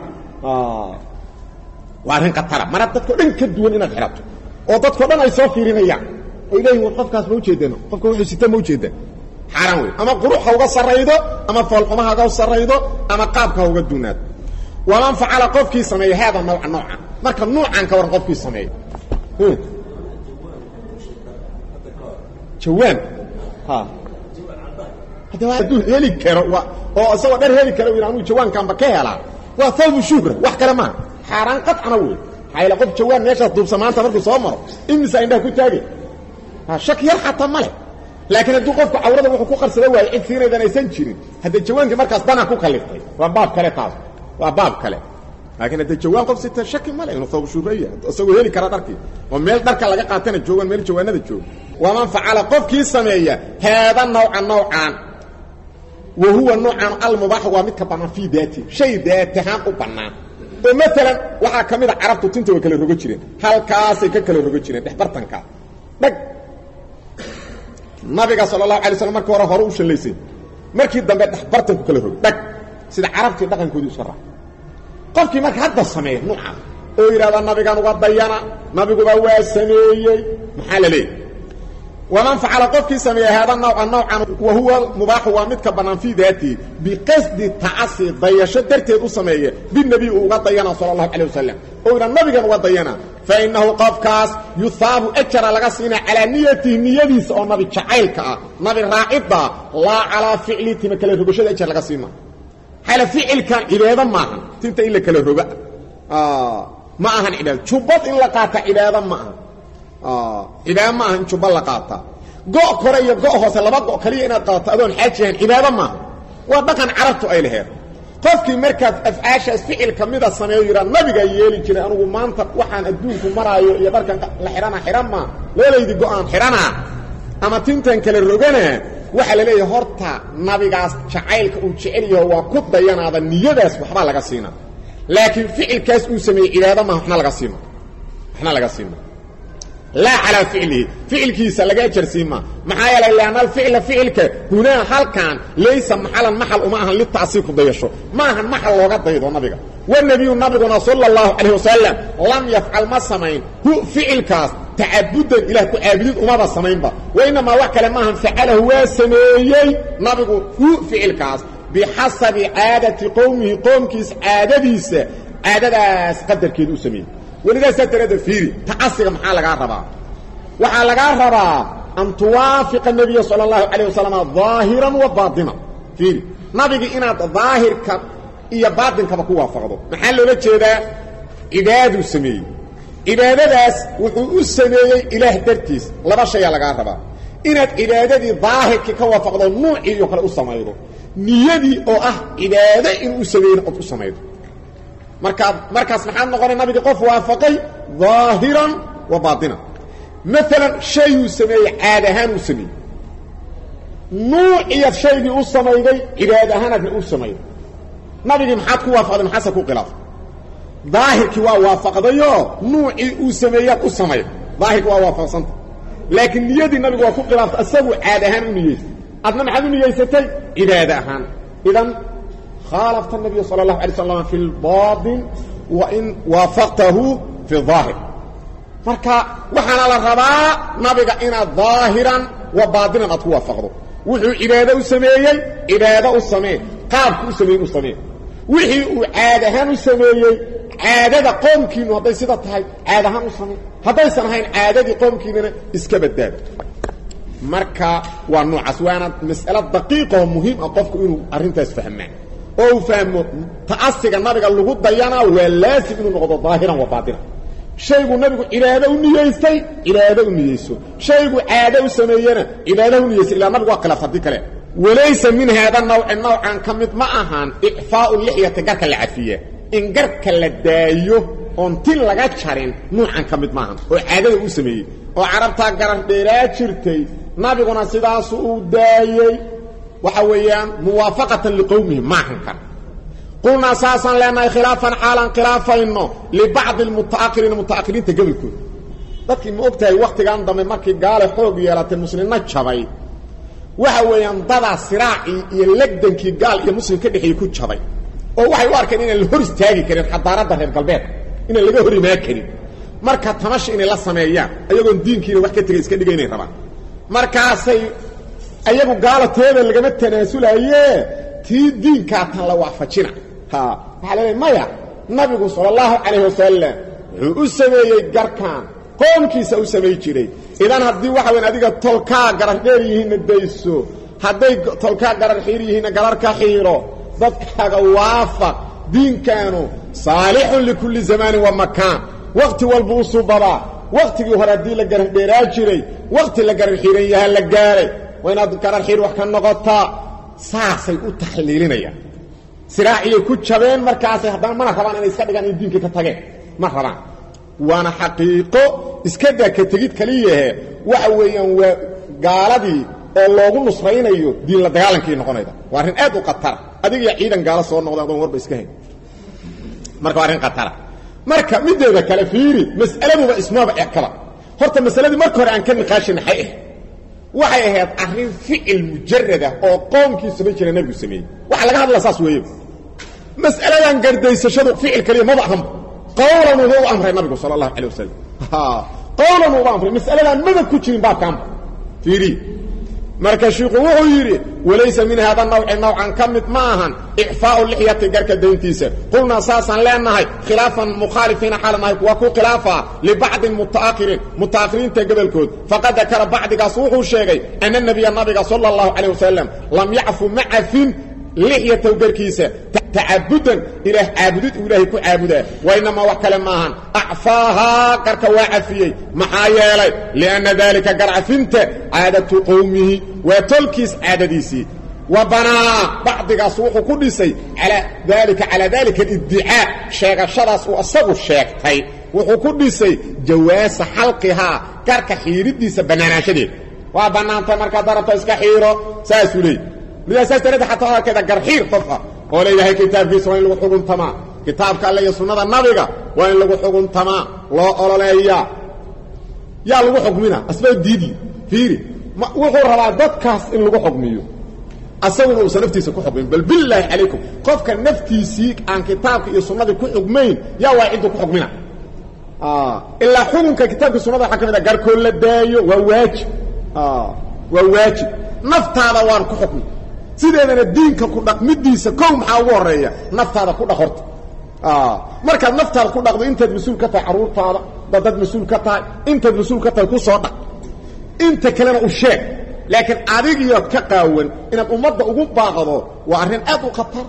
S1: waa arrin khatara mara dadkao dhan ka duwan inaad xidhato oo dadkao dhan ay soo fiirinayaan oy leeyihin war qofkaas ma ujeedano qofka wuxuu sita ma ujeeda xaaraan wey ama qurux ha uga sarraydo ama foolxuma ha uga sarraydo ama qaabka ha uga duunaado waman facala qofkii sameeya haada nawca noocan marka nuucan ka waran qofkii sameeya jawaan hadduu heli karo oo isagoo dhar heli karo anu jawaankaanba ka helaa waa thawbu shuhra wax kale maaha xaaraan qacna wey maxaa qof jawaan meeshaas duubsa maanta markuu soo maro imisa indhaha ku taagay shak yar xataa ma leh laakiin hadduu qofku cawrada wuxuu ku qarsada waayo cid siinaydan aysan jirin haddee jawaankii markaas danaa ku kaliftay waa baab kale taas waa baab kale laakiin haddee jawaan qof sita shaki ma leh inuu thawbu shuhraya isagoo heli kara dharkii oo meel dharka laga qaatana joogan meel jawaanada jooga waman facala qofkii sameeya haada nawca nawcaan wa huwa nuucan almubaax waa midka bannaan fii daati shay daatahaan u bannaan oo maalan waxaa ka mid a carabtu tinta way kala rogo jireen halkaasay ka kala rogo jireen dhexbartankaa dhag nabiga sala allahu alay slam markii hore hore u shallaysay markii dambe dhexbartanku kala rogo dhag sida carabtii dhaqankoodii iska raac qofkii marka hadda sameeya nuucaas oo yidhahda nabigan uga dayana nabiguba waa sameeyey maxaa la leeyahy waman facala qofkii sameeya haada nawca nawcan wa huwa mubaaxu waa midka bannaan fii daatihi biqasdi tacasi dayasho darteed u sameeye binebiy uu uga dayana sala allahu calayh wasalam oo yidha nabigan uga dayana fa innahu qofkaas yuhaabu ajara laga siinaa calaa niyatihi niyadiisa oo nabi jacaylka ah nabi raacidda laa calaa ficlihi tima kala rogashada ajar laga siima xala ficilkan cibaado maahan tinta in la kala roga ma ahan cibaado jubbad in la qaata cibaado ma aha cibaado ma aha in jubba la qaata go' kore iyo go' hoose laba go' kaliya inaad qaadato adoon xaaji ahayn cibaado maaha waa dhaqan carabtu ay laheed qofkii markaad afcaashaas ficil ka mida sameeyo yidhaa nabigaa yeeli jiray anugu maanta waxaan adduunku maraayo iyo dharkan la xidhana xidhan maa labadaydii go-aan xidhanaa ama tintan kala rogana waxaa la leeyahay horta nabigaas jacaylka uu jecel yaho waa ku dayanaada niyadaas waxbaa laga siina laakiin ficilkaas uu sameeyey cibaado maha waxna laga siima waxna laga siima laa calaa ficlihi ficilkiisa laga ajarsiima maxaa yeelay lianna alficla ficilka hunaa halkan laysa maxalan maxal uma ahan litacsiir ku dayasho ma ahan maxal looga daydo nabiga wnebiyu nabiguna sala allahu calayh wasalam lam yafcal ma samayn hu ficilkaas tacabudan ilaah ku caabudid umaba samaynba wa inamaa wax kale maahan facalahu waa sameeyey nabigu hu ficilkaas bixasabi caadati qowmihi qoomkiis caadadiisa caadadaas qadarkeeda u sameeyey welidaasaa daraadda fiiri tacasiga maxaa lagaa rabaa waxaa lagaa rabaa an tuwaafiqa nebiya sala allahu calayh wasalam daahiran wa baatinan fiiri nabigi inaad daahirka iyo baatinkaba ku waafaqdo maxaa loola jeedaa cibaaduu sameeyey cibaadadaas wuxuu u sameeyey ilaah dartiis laba shayaa lagaa rabaa inaad cibaadadii daahirkii ka waafaqdo nuucii iyo kale u samaydo niyadii oo ah cibaado inuu u sameeyeyna ood u samaydo markaa markaas maxaad noqonay nabigii qof waafaqay daahiran wa baatinan maalan shayuu sameeyey caad ahaan uu sameeyey nuuciyaad shaygii u samayday cibaad ahaanaadna u samayday nabigii maxaad ku waafaqday maxaase ku khilaafay daahirkii waa waafaqdayoo nuucii uu sameeyaad u samayday daahirkii waa waafaqsanta laakiin niyadii nabigu waa ku khilaaftay isagu caad ahaan u niyeysay adna maxaad u niyeysatay cibaad ahaan idan khaalafta الnabiy salى الlahu alay slam fi اlbaطin wain waafaqtahu fi الظaahir marka waxaana la rabaa nabiga inaad ظaahiran wa baatinan aad ku waafaqdo wuxuu cibaado u sameeyey cibaado u samee qaabku u sameeyen u samee wixii uu caad ahaan u sameeyey caadada qoomkiinu hadday sida tahay caad ahaan u samee haddaysan ahayn caadadii qoomkiinana iska badbaado marka waa noocaas waana mas'alo daqiiqaoo muhiim ah qofku inuu arrintaas fahmaa oo uu fahmo ta'asiga nabiga lagu dayanaa waa laasim inuu noqdo daahiran wa baatinan shaygu nabigu cibaado u niyeystay cibaado u niyeyso shaygu caado u sameeyena cibaado u niyeysa ilaa nabigu waa khilaaf haddii kale walaysa min haada nawci nawcan ka mid ma ahaan icfaau lixyati garka la cafiya in garka la daayo oon tin laga jarin nuucan ka mid maahan oo caadada uu sameeyey oo carabtaa garan dheeraa jirtay nabiguna sidaasu uu daayey waxa weeyaan muwaafaqatan liqowmihi maahan kan qulnaa saasaan leenahay khilaafan xaalan khilaafayno libacdi almutaahiriina mutaahiriinta gobolkooda dadkii ma og tahay wakhtigan dambe markii gaale xoog yeelatay muslimna jabay waxa weeyaan dadaa siraacii iyo legdankii gaal iyo muslim ka dhexeeyey ku jabay oo waxay u arkeen inaan la hor istaagi karin xadaaradda reer galbeedka inaan laga hor imaan karin marka tamasha inay la sameeyaan ayagoon diinkiina wax ka tegay iska dhiga inay rabaan markaasay ayagu gaala teeda lagama tanaasulaye tii diinkaa tan la waafajina ha waxaa leedahay maya nabigu sala allahu calayh wasalam wuxuu u sameeyey garkan qoomkiisa u samay jiray idan haddii waxa weyn adiga tolkaa garar dheer yihiinna dayso hadday tolkaa garar xiir yihiinna gararka xiiro dadkaaga waafaq diinkaanu saalixun likulli zamaanin wa makaan wakhti walba u subadaa wakhtigii hore haddii la garar dheeraa jiray wakhti la garar xiiran yahaa la gaaray waa inaad garar xiir wax ka noqotaa saasay u taxliilinayaan siraaciyay ku jabeen markaasay haddana mana rabaan inay iska dhigaan in diinkii ka tageen ma rabaan waana xaqiiqo iska daa ka tegid kaliyahe waxa weeyaan waa gaaladii oo loogu nusraynayo diin la dagaalankii noqonayda waa arrin aad u khatara adigiyo ciidan gaalo soo noqda adoon warba iska hayn marka waa arrin khatara marka mideeda kale fiiri mas'aladuba ismaba ekaba horta masaladii marka hore aan ka niqaashin maxay ahayd waxay ahayd arrin ficil mujarada oo qoomkii samayn jira nebigu sameeyey waxa laga hadla saas weeye mas'aladan gardaysashadu ficil kaliya maba ahanba qawlan uba u amray nabigu sala allahu calay wasalam qawlan uba amray mas'aladan maba ku jirin baabkaanba fiiri marka shiiku wuxuu yidhi walaysa min haada nawci nawcan ka mid ma ahan icfaau lixyati garka dayntiisa qulnaa saasaan leenahay khilaafan mukhaalifiina xaala nahay kuwa ku khilaafa libacdi mutaakhiriin mutaakhiriinta gobolkood faqad dakara bacdigaas wuxuu sheegay ana nabiya nabiga sala allahu calayh wasalam lam yacfu ma cafin lixyatow garkiisa tacabudan ilaah caabudid uu ilaahay ku caabudaa wainamaa wax kale maahan acfaahaa garka waa cafiyey maxaa yeelay lianna daalika garcafinta caadatu qowmihi waa tolkiis caadadiisii wa banaa bacdigaas wuxuu ku dhisay alaa daalika calaa daalika aliddicaa sheegashadaas uu isagu sheegtay wuxuu ku dhisay jawaasa xalqihaa garka xiidhidiisa bannaanaanshadeeda waa bannaantay markaad darabta iska xiiro saasuu leey midaa saas dareeda xataa hadalkeeda garxiir qof ah oo leeyahay kitaabkiisa waa in lagu xuguntamaa kitaabka alle iyo sunnada nabiga waa in lagu xuguntamaa loo ololeeyaa yaa lagu xukmina asbaa diidi fiiri wuxuu rabaa dadkaas in lagu xukmiyo asaguna uusan naftiisa ku xukmin bal bilaahi calaykum qofka naftiisii aan kitaabka iyo sunnadii ku xukmayn yaa waa cidduu ku xukmina ilaa xukunka kitaabka sunnada waxaa ka mid a garkoo la daayo waa waajib waa waajib naftaada waan ku xukmi sideedana diinka ku dhaqmidiisa kow maxaa ugu horeeya naftaada ku dhaq horta markaad naftaada ku dhaqdo intaad mas-uul ka tahay carruurtaada dad mas-uul ka tahay intaad mas-uul ka tahay ku soo dhaq inta kalena u sheeg laakiin adigiyood ka qaawan inaad ummadda ugu baaqdo waa arrin aad u khatar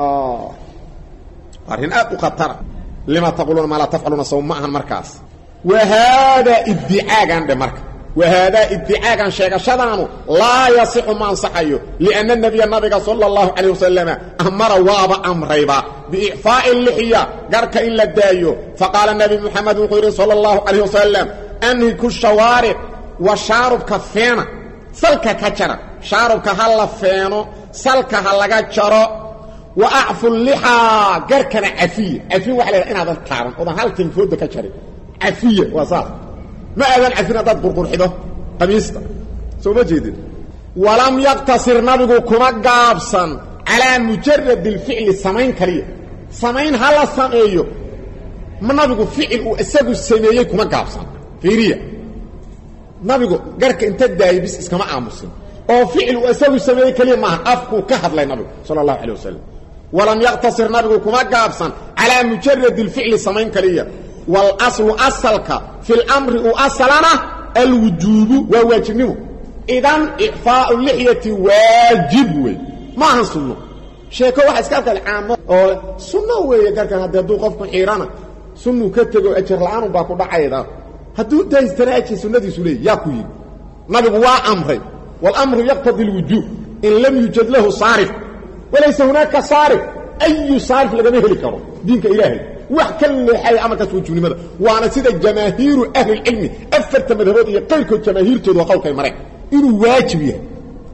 S1: arrin aad u khatara lima taquluuna maa laa tafcaluuna saw ma ahan markaas wa haadaa iddicaagan dhe marka wahaadaa iddicaagan sheegashadaanu laa yasixu ma ansaxayo lianna nebiya nabiga sala allahu calayh wasalama amara waaba amrayba biicfaa'i lixya garka in la daayo faqaala nebi moxamed wuxuu yidhi sala allahu calayh wasalam anhiku shawaaric wa shaarubka feena salka ka jara shaarubka ha la feeno salka ha laga jaro wa acfu lixaa garkana cafiya cafiya waxa la inaadan taaban oodan hal tinfooda ka jarin cafiya waa saas ma aadan cafin haddaad qurqurxido qamiista soo ma jeedin walam yaktasir nabigu kuma gaabsan calaa mujarad اlficli samayn kaliya samayn ha la sameeyo nabigu ficil uu isagu sameeyey kuma gaabsan fiiriya nabigu garka inta daayay bis iskama aamusin oo ficil uu isagu sameeyey keliya maaha afkuu ka hadlay nabigu sala اllahu alيه wasalam walam yaktasir nabigu kuma gaabsan calaa mujarad اlficli samayn kaliya wاlaslu asalka fi اlamri u asalana alwujuubu waa waajibnimo idan icfaau lixyati waajib wey ma ahan sunno sheeko waxa iska arkaa caamo oo sunno weeye garkan haddi hadduu qofku xiirana sunnuu ka tego ajar la-aan baa ku dhacayda hadduu daystana ajir sunnadiisu leey yaa ku yidhi nabigu waa amray wاlamru yaqtadi اlwujuub in lam yujad lahu saarif walaysa hunaaka saarif ayu saarif lagama heli karo diinka ilaahay wax ka leexaya amarkaas wujubnimada waana sida jamaahiiru ahlilcilmi afarta madhabood iyo qayrkood jamaahiirtooda waa qowlkay mareen inuu waajib yahay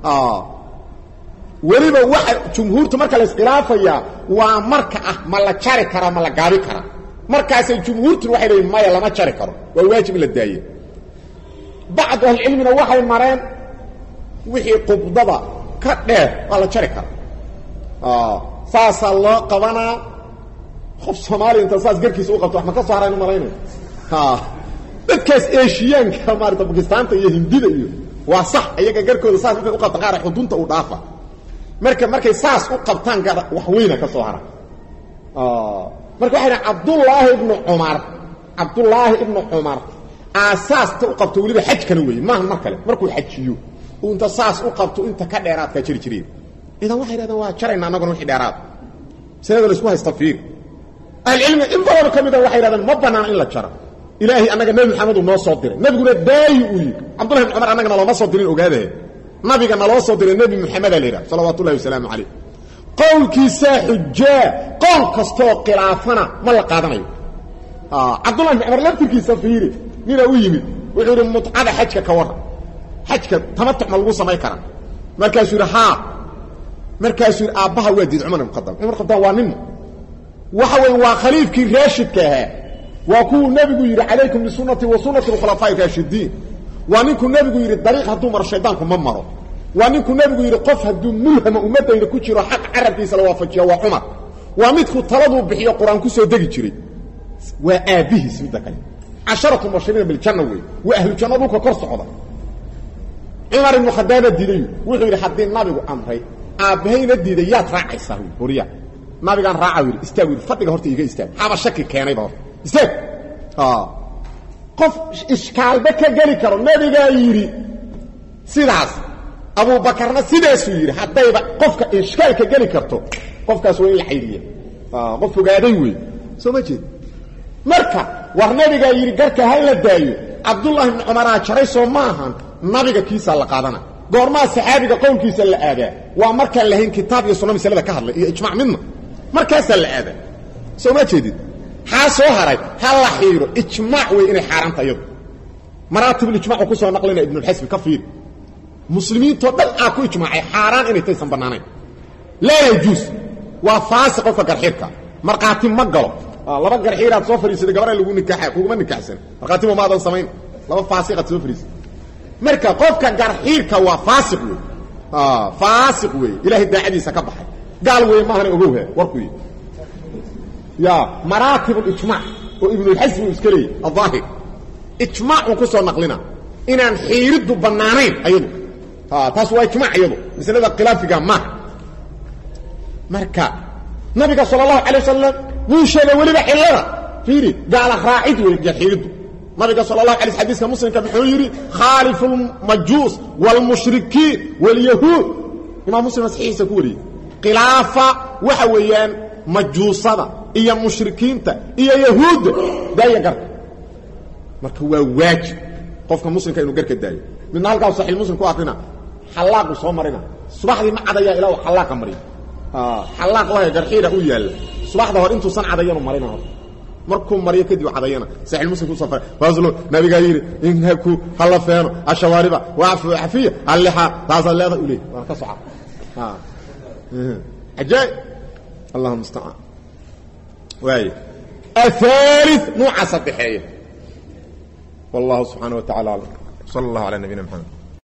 S1: weliba waxa jumhuurta marka la iskhilaafayaa waa marka ah ma la jari karaa ma la gaabi karaa markaasay jumhuurtuna waxay leeyiin maya lama jari karo waa waajib in la daaye bacdu ahlicilmina waxay mareen wixii qubdada ka dheer waa la jari karaa saasaa loo qabanaa qof soomaaliya inta saas garkiisa u qabto wax ma ka soo haraan u malaynaya dadkaas eeshiyaanka maarata bakistaanta iyo hindida iyo waa sax iyaga garkooda saas markay u qabta qaara xudunta u dhaafa marka markay saas u qabtaan gar wax weyna ka soo hara marka waxay dhahan cabdullaahi ibnu cumar cabdullaahi ibnu cumar aasaasta u qabto weliba xajkana weeye maaha mar kale markuu xajiyo uu inta saas u qabto inta ka dheeraadkaa jiri jireen idan waxay dhahdeen waa jarayna annaguna wixii dheeraad masalada la isku haysta fiir ahlicilmi in badanoo ka mida waxay yidhahdeen ma banaana in la jaro ilaahay annaga nebi maxamed uu noo soo diray nebiguna daayi uu yidhi cabdullahi bin cumar annagana looma soo dirin ogaadahe nabiga naloo soo diray nebi moxamedaa la yidhaha salawaatu ullahi wasalaamu calayh qowlkiisaa xujaa qowl kastooo khilaafana ma la qaadanayo cabdullahi bin cumar laftirkiisa fiiri ninaa u yimid wuxuu yidhi mutcada xajka ka warran xajka tamatuc ma lagu samayn karaa markaasuu yidhi haa markaasuu yidhi aabbaha waa diid cumar ibn khadaab cumar khadaab waa ninma waxa weeye waa khaliifkii raashidka ahaa waa kuwuu nebigu yidhi calaykum bisunati wa sunati khulafaa'i raashidiin waa ninkuu nebigu yidhi dariiq hadduu maro shaydaanku ma maro waa ninkuu nebigu yidhi qof hadduu mulhama ummaddayda ku jiro xaq carabkiisa la waafajiya waa cumar waa midkuu taladuu bixiyo qur-aan ku soo degi jiray waa aabbihiis midda kale casharatu mubashiriina biljanna wey waa ahlu janno dhulka kor socda cumar ibnu khadaaba diiday wuxuu yidhi haddii nabigu amray aabbahayna diiday yaad raacaysaa horiya nabigaan raaca yidhi istaag yidhi fadhiga horta iga istaag xaba shaki keenayba horta istaag qof ishkaalba ka geli karo nabigaa yidhi sidaas abuubakarna sidaasuu yidhi haddayba qofka ishkaalka geli karto qofkaas waa in la xayriya qof fogaaday wey soo ma jeed marka war nabigaa yidhi garka ha la daayo cabdullaahi ibni cumaraa jaray soo ma ahan nabiga kiisaa la qaadana goormaa saxaabiga qowlkiisa la aadaa waa markaan lahayn kitaab iyo sunna masalada ka hadlay iyo ijmac midna markaasaa la aadaa soo ma jeedid xaa soo haray ha la xiiro ijmaac wey inay xaaraanta iyadu maraatibulijmacu ku soo naqlina ibnulxasbi ka fiiri muslimiintoo dhan aa ku ijmaacay xaaraan inay taysan bannaanayn laa yajuus waa faasi qofka garxiirka markhaati ma galo laba garxiiraad soo fadhiisatay gabara lagu nikaaxa kuguma nikaaxsan markhaatiba maadan samayn laba faasiqaad soo fadhiisatay marka qofka garxiirka waa faasiq wey faasiq wey ilaahay daacadiisa ka baxay gaal wey maahana ogowha warkuy ya maraatib ijmac oo ibnulxasmi uu iska leeyay aaahir ijmaacuu ku soo naqlina inaan xiiriddu bannaanayn ayadu taas waa ijmac iyadu maslada khilaafiga maaha marka nabiga sal اlahu alay wasalam wuu sheegay weliba xillada fiiri gaala raacid wey xiiriddu nabiga sal اlahu alay xadiiska muslimka muxuu yidhi khaalifu اlmajuus wاlmushrikiin wاlyahuud imaam muslim saxiixiisa ku wariyey khilaafa waxa weeyaan majuusada iyo mushrikiinta iyo yahuudda daaya garka marka waa waajib qofka muslimka inuu garka daayo midna halkaas saxiix muslim ku akrina xallaaqu soo marina subaxdii ma cadaya ilaa uu xallaaqa mariyo xallaaq lahay garxiira u yaalla subaxda hor intuusan cadayanu marina hor markuu mariyo kadib cadayana saxiix muslim kusoo faray faslo nabigaa yidhi inhaku hala feeno ashawaariba waafu xafiya hallixa taasaad leedahay u leey waan ka soca ajaa'ib allahuma mustacaan waay aثالث nuuca saddexeeya والله سبحانه وتعالى أعلم صلى الله على نبينا محمد